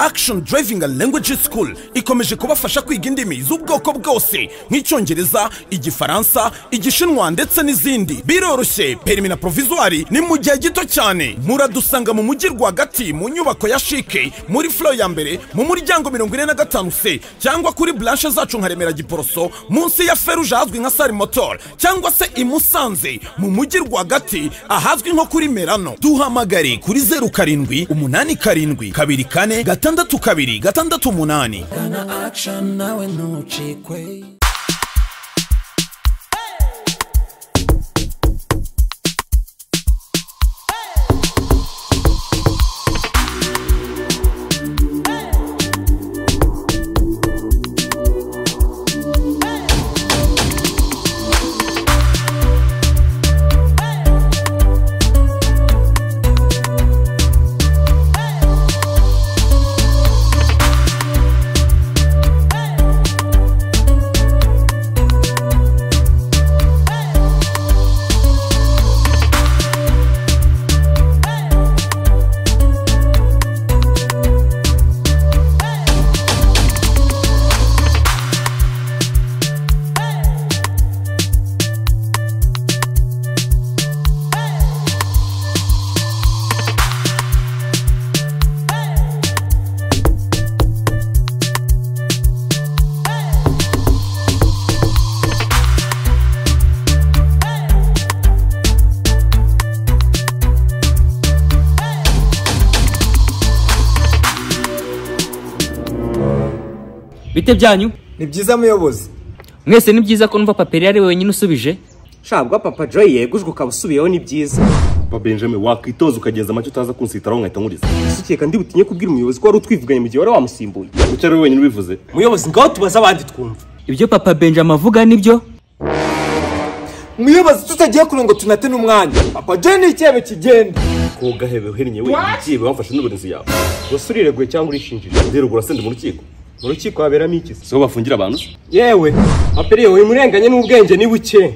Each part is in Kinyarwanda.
action driving and language school ikomeje kubafasha kwiga indimi z'ubwoko bwose nk'icyongereza igifaransa igishinwa ndetse n'izindi biroroshye perimi na provizwari ni mu gihe gito cyane muradusanga mu mujyi rwagati mu nyubako ya shike muri flo ya mbere mu muryango mirongo ine na gatanu se cyangwa kuri blanche zacu nka remera giporoso munsi ya feruje ahazwi nka sari motor cyangwa se i musanze mu mujyi rwagati ahazwi nko kuri merano duhamagare kuri zeru karindwi umunani karindwi kabiri kane gatandatu kabiri gatandatu umunani Gana action nawe ntucikwe bite byanyu ni byiza muyobozi mwese ni byiza ko numva paperi ari we wenyine usubije shabwa papa joy yegujwe ukaba usubiyeho ni byiza papa benjamin wakwitoza ukageza amacyo utaza kunsitaraho nkahita nkuriza sukeka ndi butinye kubwira umuyobozi ko wari utwivuganye mu gihe wari wamusimbuye kuki ari we wenyine ubivuze muyobozi ngaho tubaze abandi twumva ibyo papa benjamin avuga nibyo muyobozi tutagiye kure ngo tunate n'umwanya papa joy ni icyebe kigenda ko gahebe uhennye wenyine igiye wamfashe n'uburinzi yawe gusa urireguye cyangwa urishinjije rero urase ndi mu rukiko mu rukiko haberamo iki se siho bafungira abantu se yewe aperiye wowe imurenganye n'ubwenge ni buke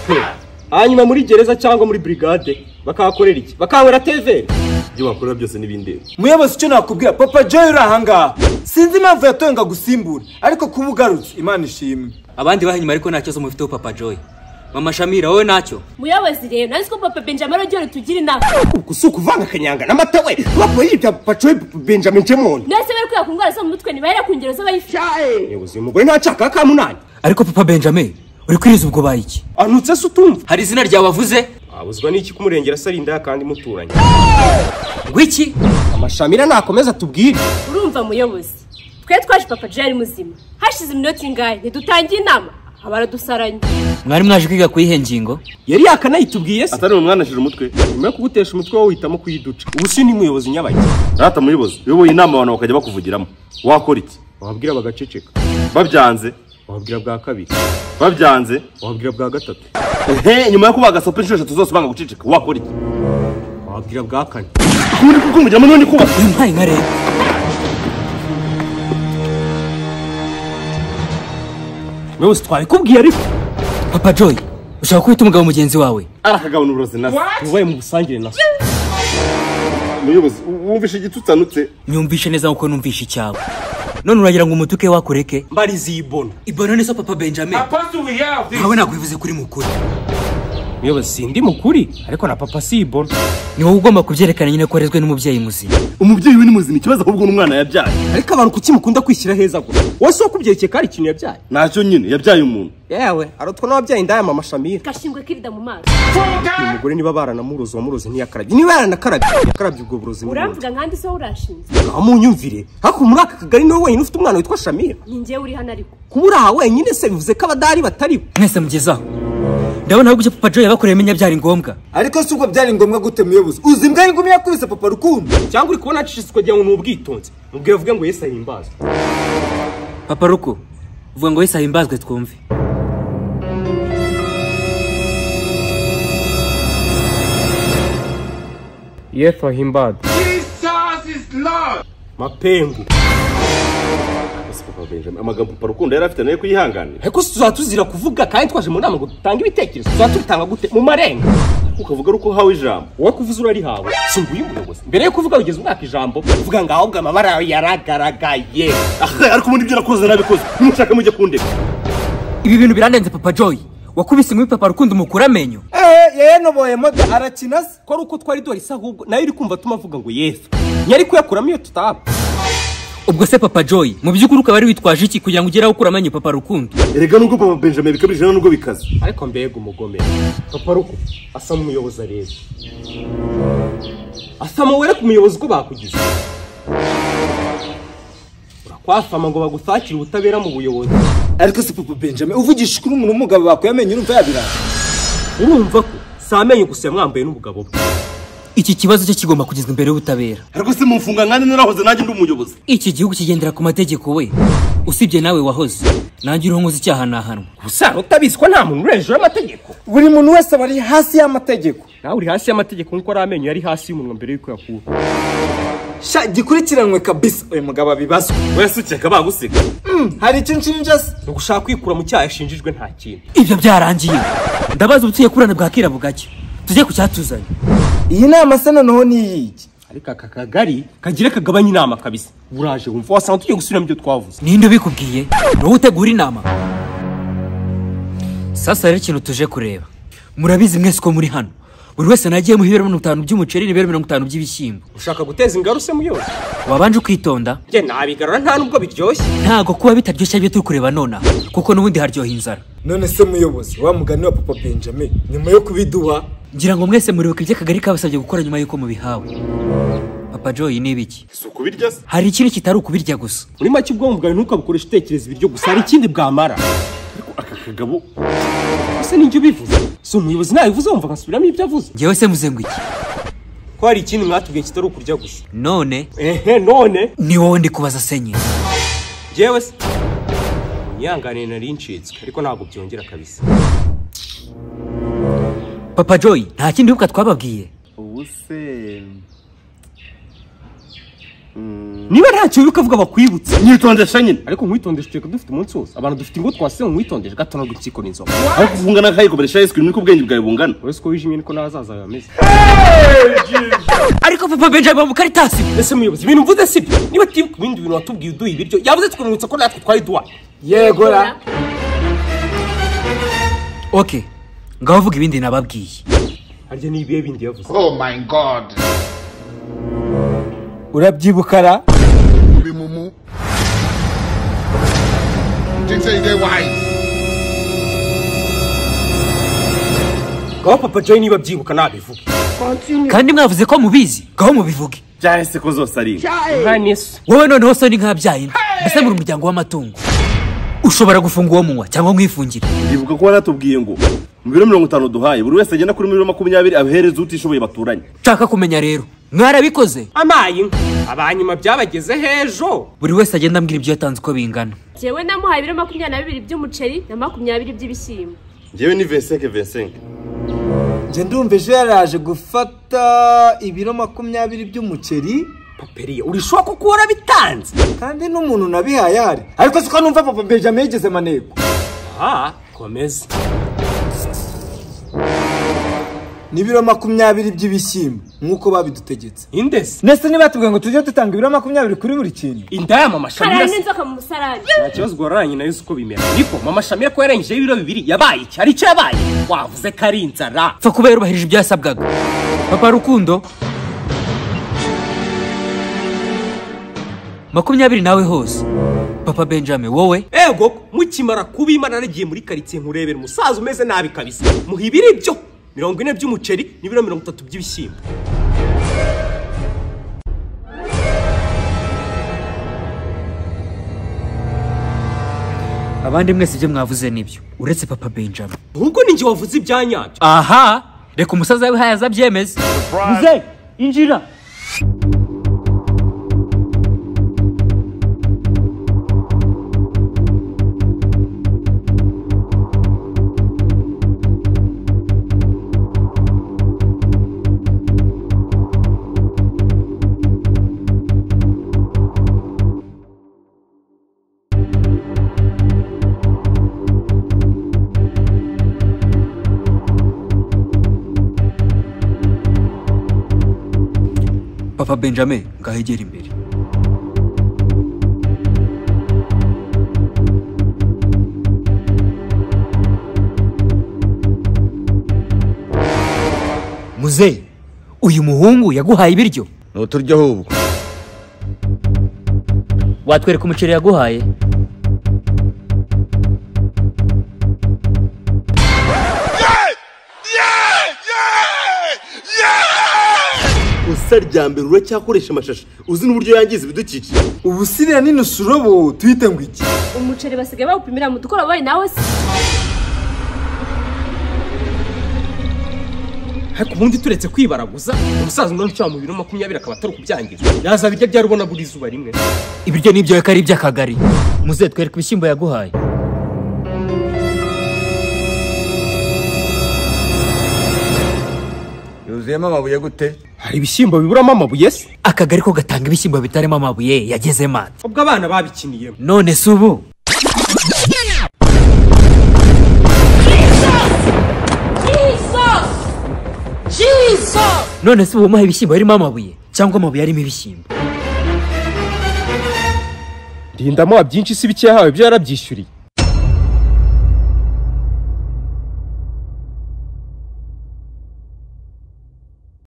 He. hanyuma muri gereza cyangwa muri brigade bakahakorera iki bakahanywera tevere ibyo bakorera byose n'ibindeba muyobozi icyo nakubwira papa joy uri ahangaha sinzi impamvu yatoye ngo agusimbure ariko kuba ugarutse imana ishimwe abandi bahinyuma ariko nta kibazo mubifiteho papa joy mama shamira wowe ntacyo muyobozi rero nazi ko papa benjamin ari ugiye tugira inama ubwo si ukuvanga akanyanga n'amata we bapo yibya papa joy benjamin jemoni mwese bari kwiga ku ndwara zo mu mutwe ntibahera ku ngero z'abayifite umuyobozi uyu mugore ntacaka kamunani ariko papa benjamin uri kwiriza ubwo bayiki anutse se utumva hari izina ryawe wavuze abuzwa n'iki kumurengera se ari indaya kandi muturanye ngwiki amashamira nakomeza tubwire urumva muyobozi twe twaje papa joy ari muzima hashize iminota ingahe ntidutangiye inama abaradusaranye mwari mwaje kwiga ku yihe ngingo yari yakanayitubwiye se atari umwana ashije umutwe nyuma yo kugutesha umutwe wowe uhitamo kuyiduca ubu si ni muyobozi nyabajya rata muyobozi uyoboye inama abantu bakajya bakuvugiramo wakora iki wababwira bagaceceka babyanze wababwira bwa kabiri babyanze wababwira bwa gatatu he nyuma yo kubaga sopa inshuro eshatu zose banga guceceka wakora iki wababwira bwa kane muri kukumugiramo n'undi kubaga yampaye nka rero muyobozi twabikubwiye ariko papa joy ushaka kubita umugabo mugenzi wawe arakagabana uburozi na se mubaye mu busangire na so muyobozi wumvishe igitutsanutse nyumvishe neza nk'uko numvishe icyawe none uragira ngo umutuke wakureke mbarizi ibona ibona neza papa benjamin nawe nakwivuze kuri mukuru muyobozi sindi mukuri ariko na papa si ibona ni wowe ugomba kubyerekana nyine ko warezwe n'umubyeyi muzima umubyeyi we ni muzima ikibazo ahubwo n'umwana yabyaye ariko abantu kuki mukunda kwishyira heza gutya wowe si wakubyerekeye ko ari ikintu yabyaye ntacyo nyine yabyaye umuntu yewe arotwa n'ababyaye indaya mama shamira gashingwe kirida mu maso uyu mugore niba baranamuroze wamuroze ntiyakarabye niba yaranakarabye yakarabye ubwo burozi n'ubundi uramvuga nkandi se wowe urashinzwe ngaho munyumvire ariko muri aka kagari niwe wenyine ufite umwana witwa shamira ni njyewe uri hano ariko kuba uri aha wenyine se bivuze ko abadari batariho mwese mugezaho ndabona ahubwo ibyo papa joy yabakoreye menya byari ngombwa ariko si ubwo byari ngombwa gute muyobozi uzi imbwa y'ingumi yakubise papa rukundo cyangwa uri kubona acishiswe kugira ngo ni ubwitonzi mubwire avuge ngo yesu ahimbazwe papa ruko uvuga ngo wese ahimbazwe twumve yesu ahimbazwe mapengu Ese papa benjamin amagambo papa rukundo yari afite nayo kuyihanganira ariko si tuzaba tuzira kuvuga kandi twaje mu nama ngo dutange ibitekerezo tuzaba tubitanga gute mu marenga ukavuga ari uko uhawe ijambo wowe kuvuza urarihawe si nguyu muyobozi mbere yo kuvuga wigeze umwaka ijambo uvuga ngo ahubwo amabara yawe yaragaragaye Ah, ariko ubundi ibyo nakoze nabikoze nimushaka mujye kundeka ibi bintu birandenze papa joy wakubise inkumi papa rukundo umukura amenyo eee yayanoboye moto arakina se ko ari uko twari dorisa ahubwo nayo uri kumva atuma avuga ngo yesu ntiyari kuyakuramo iyo tutaba ubwo se papa joy mu by'ukuri ukaba ari witwaje iki kugira ngo ugere aho ukura amenyo papa rukundo erega nubwo papa benjamin bikabije nawe nubwo bikaze ariko mbega umugome papa ruko asa n'umuyobozi areba asama were ku muyobozi uko bakugize urakwafama ngo bagusakire ubutabera mu buyobozi ariko se papa benjamin uvugisha ukuri umuntu w'umugabo bakuye amenyo urumva yabiranga urumva ko si amenyo gusa yamwambaye n'umugabo we iki kibazo cye kigomba kugezwa imbere y'ubutabera ariko se mumfunga nkandi narahoze nanjye ndi umuyobozi iki gihugu kigendera ku mategeko we usibye nawe wahoze nanjye uriho nkoze icyaha nahanwa gusa utabizi ko nta muntu uri hejuru y'amategeko buri muntu wese aba ari hasi y'amategeko nawe uri hasi y'amategeko nk'uko ari amenyo yari hasi y'umunwa mbere y'uko yakura sha gikurikiranwe kabisa uyu mugabo abibazwa wese ukeka baguseka hari icyo nshinja se ni ugushaka kwikura mu cyaha yashinjijwe nta kintu ibyo byarangiye ndabaza ubutuye kurana bwakira bugacya tujye ku cyatuzanye iyi nama se noneho ni iyiki ariko aka kagari kagire kagabanye inama kabisa buraje wumva wasanga tugiye gusubiramo ibyo twavuze ninde ubikubwiye ni wowe utegura inama sasa rero ikintu tuje kureba murabizi mwese ko muri hano buri wese nagiye muha ibiro mirongo itanu by'umuceri n'ibiro mirongo itanu by'ibishyimbo ushaka guteza ingaruse muyobozi wabanje ukitonda njye nabigarura nta nubwo biryoshye ntago kuba bitaryoshye ibyo turi kureba nonaha kuko n'ubundi haryoha inzara none se muyobozi wa mugani wa papa benjamin nyuma yo kubiduha ngira ngo mwese muribuka ibyo akagari kabasabye gukora nyuma y'uko mubihawe papa joyi ni ibiki si ukubirya se hari ikindi kitari ukubirya gusa muri make ubwonko bwawe ntukabukoresha utekereza ibiryo gusa hari ikindi bwamara aka kagabo gusa n'ibyo bivuze si umuyobozi nabivuze wumva nkasubiramo ibyo avuze njyewe se muze ngo iki ko hari ikindi mwatubwiye kitari ukurya gusa none ehe none ni wowe ndi kubaza senye njyewe se unyihanganiye nari ncitswe ariko ntabwo byongera kabisa papa joyi nta kindi wibuka twababwiye ubu se niba ntacyo wibuka avuga bakwibutse nyitondesha nyine ariko nkwitondesha uteka dufite umunsi wose abantu dufite ingo twase nkwitondesha gato ntabwo nsikora inzoga ariko kuvunga nakayikomeresha yesu niko ubwenge bwawe bungana uretse ko wijimye niko n'ahazaza yawe bameze ariko papa benjamin mukaritasi ese muyobozi ibintu mvuze si byo niba utibuka ibindi bintu watubwiye uduha ibiryo yavuze tukunibutsa ko natwe twari duhaye yegora oke ngaho uvuga ibindi nababwiye harya ni ibihe bindi yavuze Oh my god. urabyibukara Be mumu. Didn't say they wise. ngaho papa joy niba abyibuka nabivuge kandi mwavuze ko mubizi ngaho mubivuge byahise ko zose ari ibi. umwanya yesu wowe noneho soni nk'abyaye inda mbese muri umuryango w'amatungo ushobora gufunga uwo munywa cyangwa mwifungire ndibuka ko waratubwiye ngo mu biro mirongo itanu duhaye buri wese agenda kuri miliyoni makumyabiri abihereza utishoboye baturanye nshaka kumenya rero mwarabikoze amayi abanyuma byabageze hejo buri wese agenda ambwira ibyo yatanze uko bingana Jyewe namuhaye ibiro makumyabiri na bibiri by'umuceri na makumyabiri by'ibishyimbo ngewe ni vinseke vinseke njye ndumva ejo yaraje gufata ibiro makumyabiri by'umuceri paperiye urishoba kuko warabitanze kandi n'umuntu nabihaye ahari ariko siko numva papa benjamin yigeze amaneko aha komeza n'ibiro makumyabiri by'ibishyimbo nk'uko babidutegetse indese ndetse nibatubwiye ngo tujye dutanga ibiro makumyabiri kuri buri kintu inda y'amamashami karara irasa n'inzoka mu musarani nta kibazo guhararanye nayo uko bimera ariko mama shamira ko yarengejeho ibiro bibiri yabaye iki hari icyo yabaye wavuze ko ari inzara pfa kuba yarubahirije ibyo yasabwaga papa rukundo makumyabiri nawe hose papa benjamin wowe ego mukimara kuba imana yaragiye muri karitsiye nkurebera umusaza umeze nabi kabisa muha ibiri byo mirongo ine by'umuceri n'ibiro mirongo itatu by'ibishyimbo abandi mwese ibyo mwavuze nibyo uretse papa benjamin ahubwo ninjye wavuze ibya nyabyo aha reka umusaza we hayaza abyemeze muze injira papa benjamin ngahegera imbere muzehe uyu muhungu yaguhaye ibiryo nuturyo ahubwo watwereka umuceri yaguhaye usa rya mbere uracyakoresha amashashi uzi n'uburyo yangiza ibidukikije ubu siriya nino surobo tuyite ngo iki umuceri basigaye bawupimira mu dukoroboyi nawe se ariko ubundi turetse kwibaraguza umusaza ungana ucyaba mu biro makumyabiri akaba atari ukubyangiza yaza birya byari ubona buri zuba rimwe ibiryo ni ibyawe ko ari iby'akagari muzehe twereka ibishyimbo yaguhaye yuzuyemo amabuye gute hari ibishyimbo biburamo amabuye se akagari ko gatanga ibishyimbo bitarimo amabuye yageze manda ubwo abana babikiniyemo none si ubu none si ubu umuha ibishyimbo birimo amabuye cyangwa amabuye arimo ibishyimbo rinda amuha byinshi si bike yahawe ibyo yarabyishyuriye